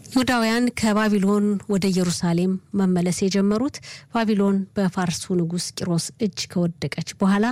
ይሁዳውያን ከባቢሎን ወደ ኢየሩሳሌም መመለስ የጀመሩት ባቢሎን በፋርሱ ንጉሥ ቂሮስ እጅ ከወደቀች በኋላ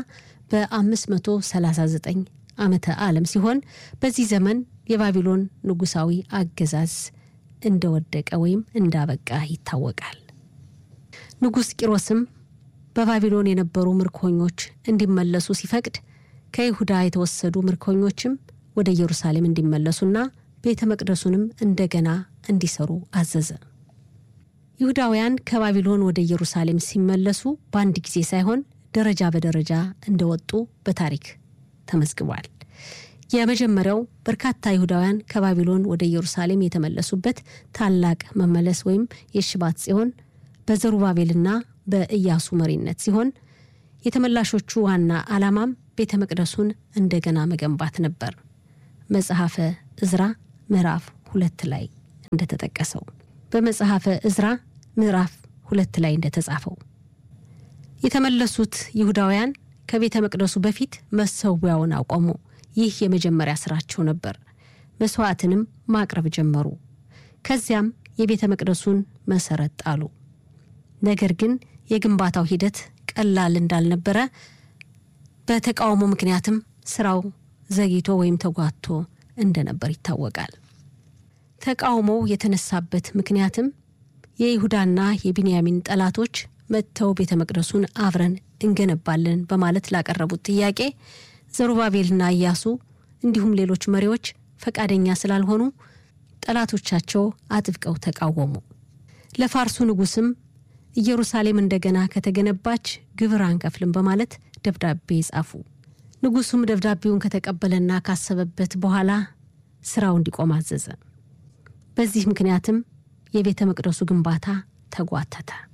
በ539 ዓመተ ዓለም ሲሆን በዚህ ዘመን የባቢሎን ንጉሳዊ አገዛዝ እንደወደቀ ወይም እንዳበቃ ይታወቃል። ንጉሥ ቂሮስም በባቢሎን የነበሩ ምርኮኞች እንዲመለሱ ሲፈቅድ ከይሁዳ የተወሰዱ ምርኮኞችም ወደ ኢየሩሳሌም እንዲመለሱና ቤተ መቅደሱንም እንደገና እንዲሰሩ አዘዘ። ይሁዳውያን ከባቢሎን ወደ ኢየሩሳሌም ሲመለሱ በአንድ ጊዜ ሳይሆን ደረጃ በደረጃ እንደወጡ በታሪክ ተመዝግቧል። የመጀመሪያው በርካታ ይሁዳውያን ከባቢሎን ወደ ኢየሩሳሌም የተመለሱበት ታላቅ መመለስ ወይም የሽባት ጽዮን በዘሩባቤልና በኢያሱ መሪነት ሲሆን የተመላሾቹ ዋና ዓላማም ቤተ መቅደሱን እንደገና መገንባት ነበር። መጽሐፈ እዝራ ምዕራፍ ሁለት ላይ እንደተጠቀሰው በመጽሐፈ እዝራ ምዕራፍ ሁለት ላይ እንደተጻፈው የተመለሱት ይሁዳውያን ከቤተ መቅደሱ በፊት መሰዊያውን አቆሙ። ይህ የመጀመሪያ ስራቸው ነበር። መስዋዕትንም ማቅረብ ጀመሩ። ከዚያም የቤተ መቅደሱን መሰረት ጣሉ። ነገር ግን የግንባታው ሂደት ቀላል እንዳልነበረ በተቃውሞ ምክንያትም ስራው ዘግይቶ ወይም ተጓቶ እንደነበር ይታወቃል። ተቃውሞው የተነሳበት ምክንያትም የይሁዳና የቢንያሚን ጠላቶች መጥተው ቤተ መቅደሱን አብረን እንገነባለን በማለት ላቀረቡት ጥያቄ ዘሩባቤልና ኢያሱ እንዲሁም ሌሎች መሪዎች ፈቃደኛ ስላልሆኑ ጠላቶቻቸው አጥብቀው ተቃወሙ። ለፋርሱ ንጉስም ኢየሩሳሌም እንደገና ከተገነባች ግብር አንከፍልም በማለት ደብዳቤ ጻፉ። ንጉሱም ደብዳቤውን ከተቀበለና ካሰበበት በኋላ ስራው እንዲቆም አዘዘ። በዚህ ምክንያትም የቤተ መቅደሱ ግንባታ ተጓተተ።